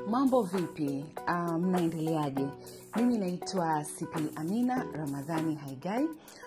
mambo vipi uh, mnaendeleaje mimi naitwa cp amina ramadhani haigai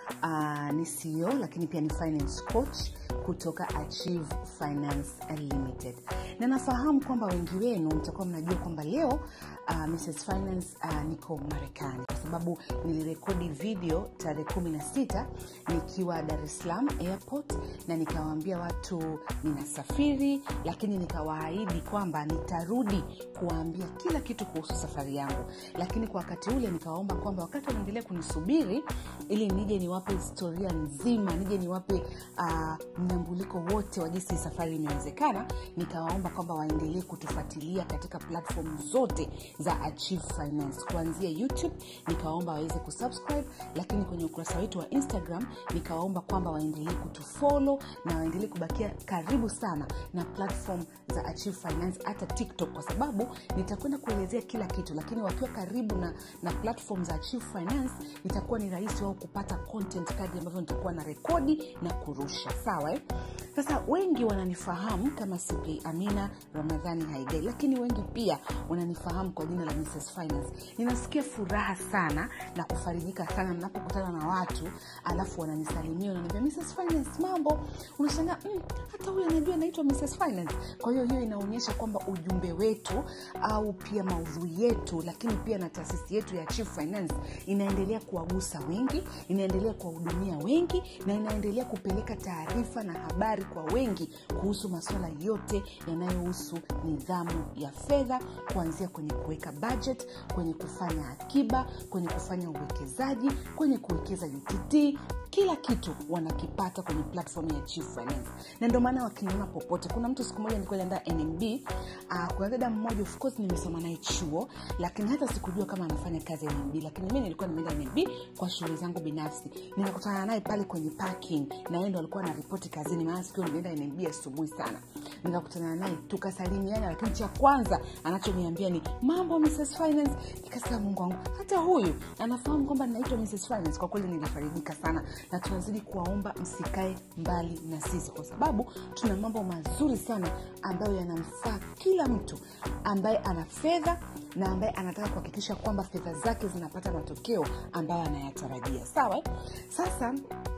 uh, ni ceo lakini pia ni finance coach kutoka achieve finance limited na nafahamu kwamba wengi wenu mtakuwa mnajua kwamba leo uh, mrs finance uh, niko marekani kwa sababu nilirekodi video tarehe kumi na sita nikiwa dar es salaam airport na nikawaambia watu ninasafiri lakini nikawaahidi kwamba nitarudi kuwaambia kila kitu kuhusu safari yangu lakini kwa wakati ule nikawaomba kwamba wakati wanaendelea kunisubiri ili nije niwape historia nzima nije niwape uh, mnyambuliko wote wa jinsi safari imewezekana nikawaomba kwamba waendelee kutufuatilia katika platform zote za achieve finance kuanzia youtube nikawaomba waweze kusubscribe lakini kwenye ukurasa wetu wa instagram nikawaomba kwamba waendelee kutufolo na waendelee kubakia karibu sana na platform za achieve finance hata tiktok kwa sababu nitakwenda kuelezea kila kitu lakini wakiwa karibu na, na platform za achieve finance itakuwa ni rahisi wao kupata content kadi ambavyo nitakuwa na rekodi na kurusha sawa eh? sasa wengi wananifahamu kama cp amina ramadhani haigai lakini wengi pia wananifahamu kwa jina la mrs finance ninasikia furaha sana na kufarijika sana mnapokutana na watu alafu wananisalimia wananiambia mrs finance mambo unashangaa mm, hata huyu anajua anaitwa mrs finance kwa hiyo hiyo inaonyesha kwamba ujumbe wetu au pia maudhui yetu lakini pia na taasisi yetu ya chief finance inaendelea kuwagusa wengi inaendelea kuwahudumia wengi na inaendelea kupeleka taarifa na habari kwa wengi kuhusu masuala yote yanayohusu nidhamu ya fedha kuanzia kwenye kuweka budget kwenye kufanya akiba kwenye kufanya uwekezaji kwenye kuwekeza utt kila kitu wanakipata kwenye platform ya chief finance na ndio maana wakiniona popote kuna mtu siku moja nilikuwa naenda nmb uh, kuna dada mmoja of course nimesoma naye chuo lakini hata sikujua kama anafanya kazi ya nmb lakini mi nilikuwa nimeenda nmb kwa shughuli zangu binafsi nikakutana naye pale kwenye parking na yeye ndo alikuwa anaripoti kazini maana sikio nilienda nmb asubuhi sana nikakutana naye tukasalimiana lakini cha kwanza anachoniambia ni mambo mrs finance nikasema mungu wangu hata huyu anafahamu kwamba ninaitwa mrs finance kwa kweli nilifarijika sana na tunazidi kuwaomba msikae mbali na sisi kwa sababu tuna mambo mazuri sana ambayo yanamfaa kila mtu ambaye ana fedha na ambaye anataka kuhakikisha kwamba fedha zake zinapata matokeo ambayo anayatarajia sawa sasa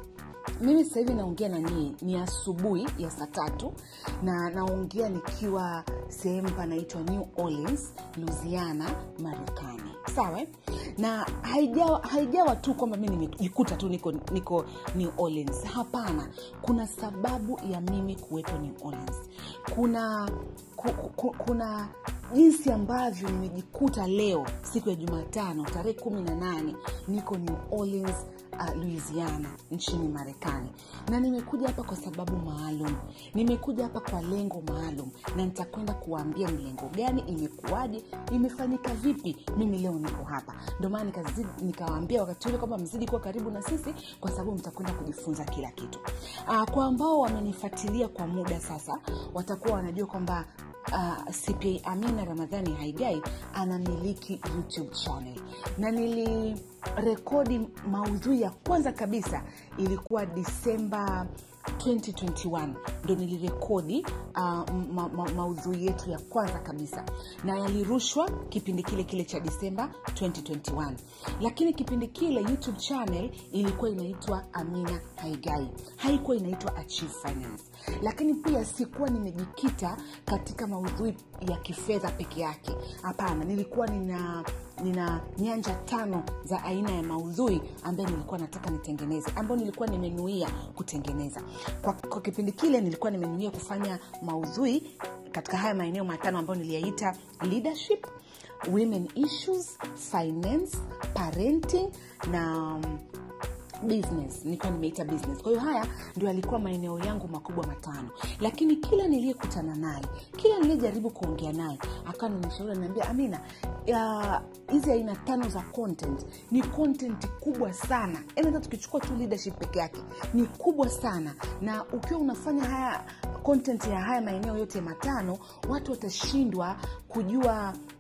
mimi sasa hivi naongea na nii ni asubuhi ya saa tatu na naongea nikiwa sehemu panaitwa new orleans louisiana marekani sawa na haijawa, haijawa tu kwamba mi nimejikuta tu niko, niko new orleans hapana kuna sababu ya mimi kuwepo new orleans kuna ku, ku, kuna jinsi ambavyo nimejikuta leo siku ya jumatano tarehe kumi na nane niko new orleans uh, louisiana nchini marekani na nimekuja hapa kwa sababu maalum nimekuja hapa kwa lengo maalum na nitakwenda kuwaambia ni lengo gani imekuwaje imefanyika vipi mimi leo niko hapa ndio maana nikawaambia wakati ule kwamba mzidi kuwa karibu na sisi kwa sababu mtakwenda kujifunza kila kitu uh, kwa ambao wamenifuatilia kwa muda sasa watakuwa wanajua kwamba uh, cpa amina ramadhani haigai anamiliki youtube channel na nilirekodi maudhui ya kwanza kabisa ilikuwa disemba 2021 ndo nilirekodi uh, ma, ma, maudhui yetu ya kwanza kabisa na yalirushwa kipindi kile kile cha disemba 2021 lakini kipindi kile youtube channel ilikuwa inaitwa amina haigai haikuwa inaitwa achieve finance lakini pia sikuwa nimejikita katika maudhui ya kifedha peke yake hapana nilikuwa nina nina nyanja tano za aina ya maudhui ambayo nilikuwa nataka nitengeneze ambayo nilikuwa nimenuia kutengeneza kwa, kwa kipindi kile nilikuwa nimenuia kufanya maudhui katika haya maeneo matano ambayo niliyaita leadership women issues finance parenting na um, business nilikuwa nimeita business kwa hiyo haya ndio yalikuwa maeneo yangu makubwa matano lakini kila niliyekutana naye kila niliyejaribu kuongea naye akawa nanishauri anaambia amina hizi aina tano za content ni content kubwa sana yaani hata tukichukua tu leadership peke yake ni kubwa sana na ukiwa unafanya haya content ya haya maeneo yote matano watu watashindwa kujua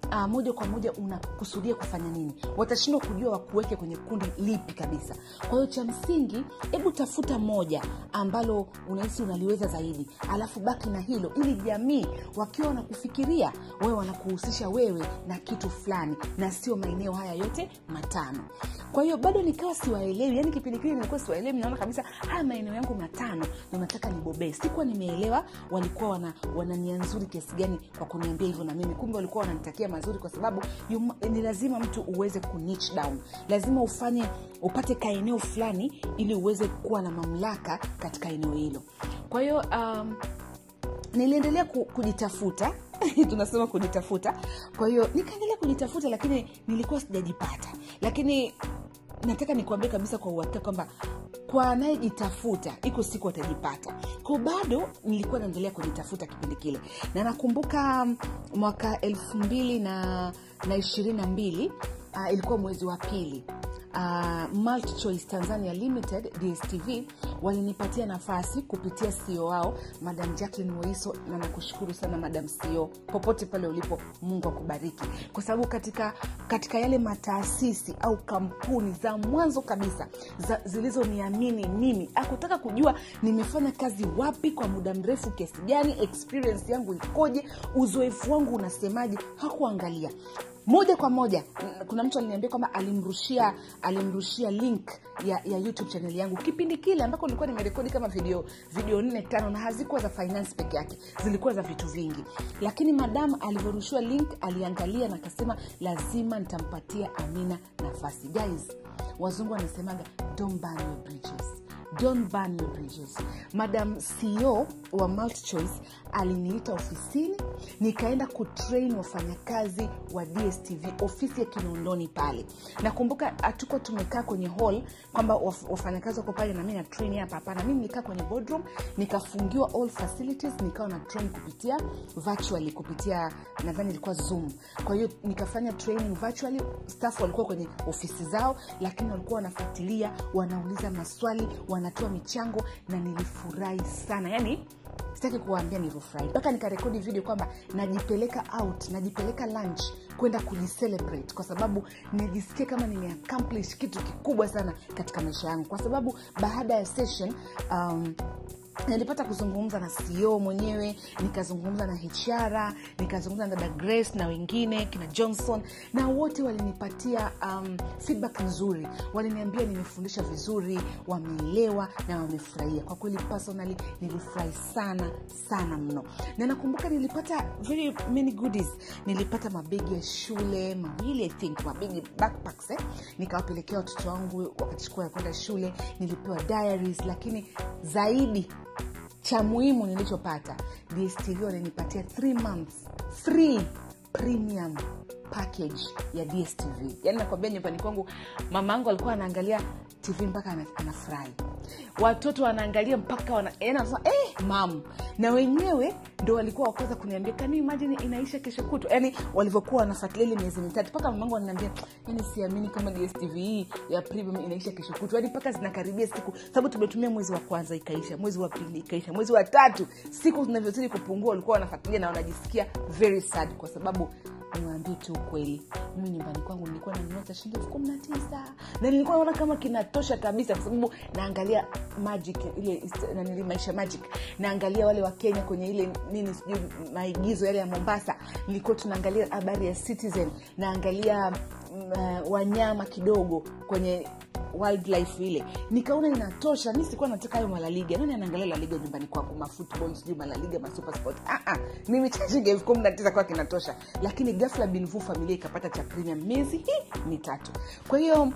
uh, moja kwa moja unakusudia kufanya nini watashindwa kujua wakuweke kwenye kundi lipi kabisa kwa hiyo cha msingi hebu tafuta moja ambalo unahisi unaliweza zaidi alafu baki na hilo ili jamii wakiwa wanakufikiria wewe wanakuhusisha wewe na kitu fulani na sio maeneo haya yote matano kwa hiyo bado nikawa siwaelewi yani kipindi kile nilikuwa siwaelewi naona kabisa haya maeneo yangu matano ndo nataka nibobee sikuwa nimeelewa walikuwa wana, wana nia nzuri kiasi gani kwa kuniambia hivyo na mimi kumbe walikuwa wananitakia mazuri kwa sababu yum, ni lazima mtu uweze ku niche down lazima ufanye upate kaeneo fulani ili uweze kuwa na mamlaka katika eneo hilo kwa hiyo um, niliendelea ku, kujitafuta tunasema kujitafuta kwa hiyo nikaendelea kujitafuta lakini nilikuwa sijajipata lakini nataka nikuambia kabisa kwa uhakika kwamba kwa anayejitafuta iko siku atajipata ko bado nilikuwa naendelea kujitafuta kipindi kile na nakumbuka mwaka elfu mbili na, na ishirini na mbili uh, ilikuwa mwezi wa pili uh, multichoice tanzania limited dstv walinipatia nafasi kupitia ceo wao madam jacklin waiso na nakushukuru sana madam ceo popote pale ulipo mungu akubariki kwa sababu katika katika yale mataasisi au kampuni za mwanzo kabisa za, zilizoniamini mimi akutaka kujua nimefanya kazi wapi kwa muda mrefu kiasi gani experience yangu ikoje uzoefu wangu unasemaje hakuangalia moja kwa moja kuna mtu aliniambia kwamba alimrushia alimrushia link ya, ya youtube chaneli yangu kipindi kile ambako nilikuwa nimerekodi kama video video nne tano na hazikuwa za finance peke yake zilikuwa za vitu vingi lakini madam alivyorushiwa link aliangalia na akasema lazima nitampatia amina nafasi guys wazungu wanasemaga don't burn your bridges don't burn your bridges madam ceo wa multichoice aliniita ofisini nikaenda kutrain wafanyakazi wa dstv ofisi ya kinondoni pale nakumbuka hatuko tumekaa kwenye hall kwamba waf, wafanyakazi wako pale nami na train hapa hapana mimi nilikaa kwenye boardroom nikafungiwa all facilities nikawa na train kupitia virtually kupitia nadhani ilikuwa zoom kwa hiyo nikafanya training virtually staff walikuwa kwenye ofisi zao lakini walikuwa wanafuatilia wanauliza maswali wanatoa michango na nilifurahi sana yani sitaki kuwaambia nilivyofurahi mpaka nikarekodi video kwamba najipeleka out najipeleka lunch kwenda kujicelebrate kwa sababu nijisikie kama nimeaccomplish kitu kikubwa sana katika maisha yangu kwa sababu baada ya session um, nilipata kuzungumza na ceo mwenyewe nikazungumza na hr nikazungumza na dada grace na wengine kina johnson na wote walinipatia um, feedback nzuri waliniambia nimefundisha vizuri wameelewa na wamefurahia kwa kweli personally nilifurahi sana sana mno na nakumbuka nilipata very many goodies nilipata mabegi ya shule mawili i think mabegi backpacks eh? nikawapelekea watoto wangu wakachukua ya kwenda shule nilipewa diaries lakini zaidi cha muhimu nilichopata dstv walinipatia 3 months free premium package ya dstv yaani nakwambia nyumbani kwangu mama angu alikuwa anaangalia tv mpaka anafurahi watoto wanaangalia mpaka wana, yani anasema eh, mam na wenyewe ndo walikuwa wakwanza kuniambia kani imajini inaisha kesho kutu yani walivyokuwa wanafuatilia ile miezi mitatu mpaka mamangu ananiambia yani siamini kama dstv hii ya premium inaisha kesho kutu yani mpaka zinakaribia siku sababu tumetumia mwezi wa kwanza ikaisha mwezi wa pili ikaisha mwezi wa tatu siku zinavyozidi kupungua walikuwa wanafuatilia na wanajisikia very sad kwa sababu niwaambie tu ukweli mimi nyumbani kwangu nilikuwa nanunua cha shilingi elfu kumi na tisa na nilikuwa naona kama kinatosha kabisa kwa sababu naangalia magic ile nanili maisha magic naangalia wale wa kenya kwenye ile nini sijui maigizo yale ya mombasa nilikuwa tunaangalia habari ya citizen naangalia uh, wanyama kidogo kwenye wildlife ile nikaona inatosha mi sikuwa nataka hayo malaliga nani anaangalia laliga nyumbani kwangu mafutball sijui malaliga masupersport ah, ah, mimi cha shilingi elfu kumi na tisa kwa kinatosha lakini gafla binvu familia ikapata cha premium miezi hii mitatu kwa hiyo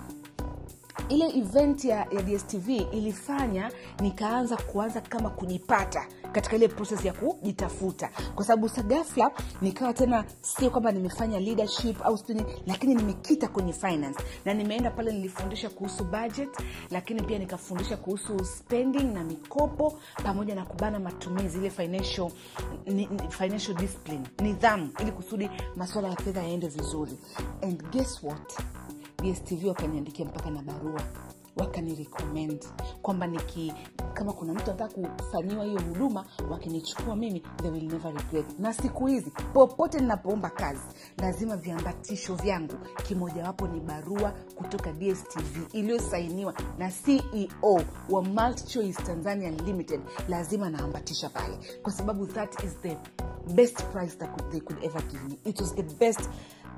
ile event ya, ya dstv ilifanya nikaanza kuanza kama kujipata katika ile proses ya kujitafuta kwa sababu sagafla nikawa tena sio kwamba nimefanya leadership au sijui lakini nimekita kwenye finance na nimeenda pale nilifundisha kuhusu budget lakini pia nikafundisha kuhusu spending na mikopo pamoja na kubana matumizi ile financial, ni, financial discipline nidhamu ili kusudi masuala ya fedha yaende vizuri and guess what dstv wakaniandikia mpaka na barua wakanirecommend kwamba niki kama kuna mtu anataka kufanyiwa hiyo huduma wakinichukua mimi they will never regret na siku hizi popote ninapoomba kazi lazima viambatisho vyangu kimojawapo ni barua kutoka dstv iliyosainiwa na ceo wa multichoice tanzania limited lazima naambatisha pale kwa sababu that is the best price that could, they could ever give me it was the best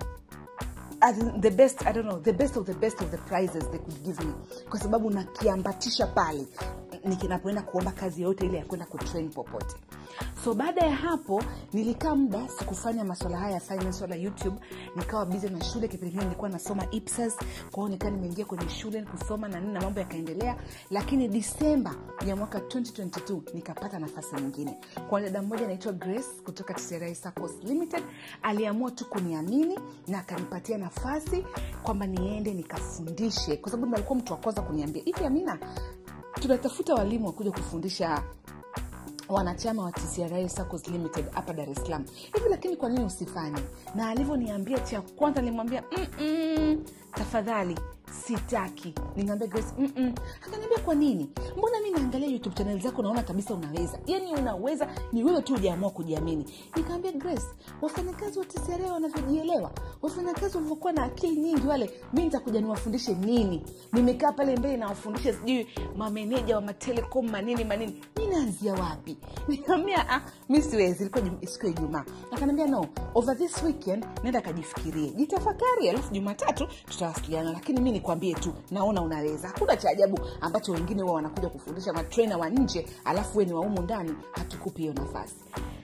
as in the best i don't know the best of the best of the prizes they could give me kwa sababu nakiambatisha pale nikinapoenda kuomba kazi yoyote ile ya kwenda kutrain popote so baada ya hapo nilikaa muda sikufanya maswala haya ya finance wala youtube nikawa bizi na shule kipindi kile nilikuwa nasoma ipsas kwao nikaa nimeingia kwenye shule kusoma na nini na mambo yakaendelea lakini disemba ya mwaka 2022 nikapata nafasi nyingine kwa dada mmoja anaitwa grace kutoka tcri Saccos limited aliamua tu kuniamini na akanipatia nafasi kwamba niende nikafundishe kwa sababu ndo alikuwa mtu wa kwanza kuniambia hivi amina tunatafuta walimu wa kuja kufundisha wanachama wa tcra Saccos limited hapa dar es salaam hivi lakini kwa nini usifanye na alivyoniambia cha kwanza nilimwambia "Mm-mm, tafadhali sitaki nimeambia grace "Mm-mm." akaniambia kwa nini mbona mi naangalia youtube channel zako naona kabisa unaweza yani unaweza ni wewe tu ujaamua kujiamini nikaambia grace wafanyakazi wa tcra wanavyojielewa wafanyakazi walivyokuwa na akili nyingi wale mi nitakuja niwafundishe nini nimekaa pale mbele nawafundisha sijui mameneja wa matelecom manini manini mi naanzia wapi nikaambia ah, mi siwezi ilikuwa jum- siku ya ijumaa akaniambia no over this weekend nenda kajifikirie jitafakari alafu jumatatu tutawasiliana lakini mi nikwambie tu naona unaweza hakuna cha ajabu ambacho wengine huwa wanakuja kufundisha matrena wa nje alafu we ni waumu ndani hatukupi hiyo nafasi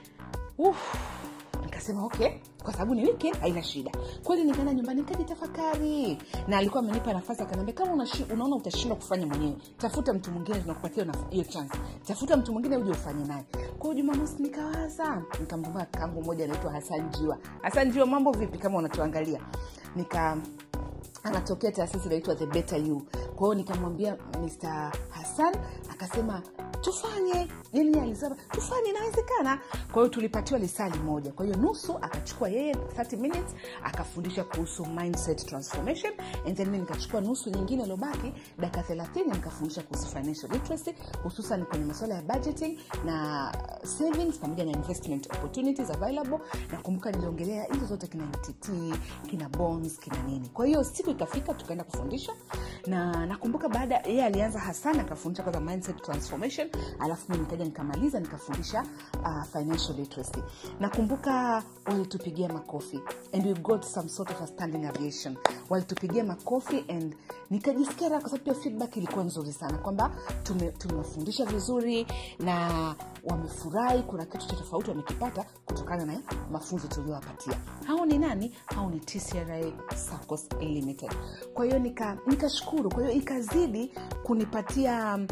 Uff, nikasema okay kwa sababu ni weekend haina shida kweli nikaenda nyumbani nikajitafakari na alikuwa amenipa nafasi akaniambia kama unashi, unaona utashindwa kufanya mwenyewe tafuta mtu mwingine tunakupatia hiyo naf- hiyo chance tafuta mtu mwingine uje ufanye naye kwao jumamosi nikawaza nikamvuma kangu moja anaitwa hasan jiwa hasan jiwa mambo vipi kama unatuangalia nika anatokea taasisi inaitwa the better you kwa hiyo nikamwambia mr hassan akasema tufanye yani alisema tufanye inawezekana kwa hiyo tulipatiwa lisali moja kwa hiyo nusu akachukua yeye 30 minutes akafundisha kuhusu mindset transformation and then mi nikachukua nusu nyingine iliobaki dakika 30 nikafundisha kuhusu financial literacy hususan kwenye masuala ya budgeting na savings pamoja na investment opportunities available nakumbuka niliongelea hizo zote kina mtt kina bonds kina nini kwa hiyo siku ikafika tukaenda kufundisha na nakumbuka baada yeye alianza hasan akafundisha kwanza mindset transformation alafu mi nikaja nikamaliza nikafundisha uh, financial literacy nakumbuka walitupigia makofi and we got some sort of a standing aviation walitupigia makofi and nikajisikia raha kwa sababu pia feedback ilikuwa nzuri sana kwamba tume- tumewafundisha vizuri na wamefurahi kuna kitu cha tofauti wamekipata kutokana na mafunzo tuliowapatia hao ni nani hao ni tcra Saccos limited kwa hiyo nika- nikashukuru nika kwa hiyo ikazidi kunipatia um,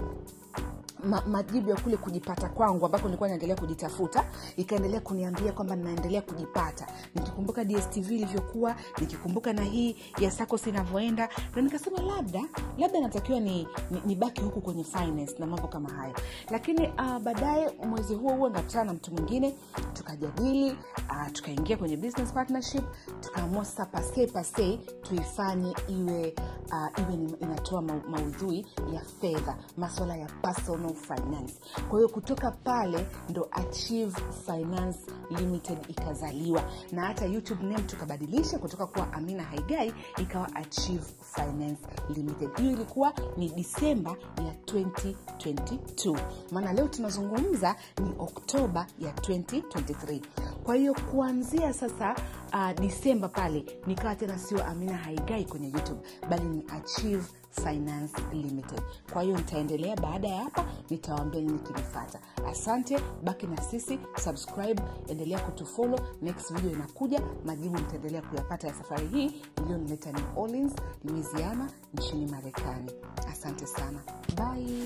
ma, majibu ya kule kujipata kwangu ambako nilikuwa naendelea kujitafuta ikaendelea kuniambia kwamba ninaendelea kujipata nikikumbuka dstv ilivyokuwa nikikumbuka na hii ya sacos inavyoenda na nikasema labda labda natakiwa ni, ni, ni baki huku kwenye finance na mambo kama hayo lakini uh, baadaye mwezi huo huo nakutana na mtu mwingine tukajadili uh, tukaingia kwenye business partnership tukaamua sasa pase pase tuifanye iwe uh, iwe ni, inatoa ma, maudhui ya fedha maswala ya personal finance kwa hiyo kutoka pale ndo achieve finance limited ikazaliwa na hata youtube name tukabadilisha kutoka kuwa amina haigai ikawa achieve finance limited hiyo ilikuwa ni disemba ya 2022 maana leo tunazungumza ni oktoba ya 2023 kwa hiyo kuanzia sasa uh, disemba pale nikawa tena sio amina haigai kwenye youtube bali ni achieve finance limited kwa hiyo nitaendelea baada ya hapa nitawaambia nini kilifata asante baki na sisi subscribe endelea kutufolo next video inakuja majibu mtaendelea kuyapata ya safari hii iliyonileta new orleans louisiana nchini marekani asante sana bye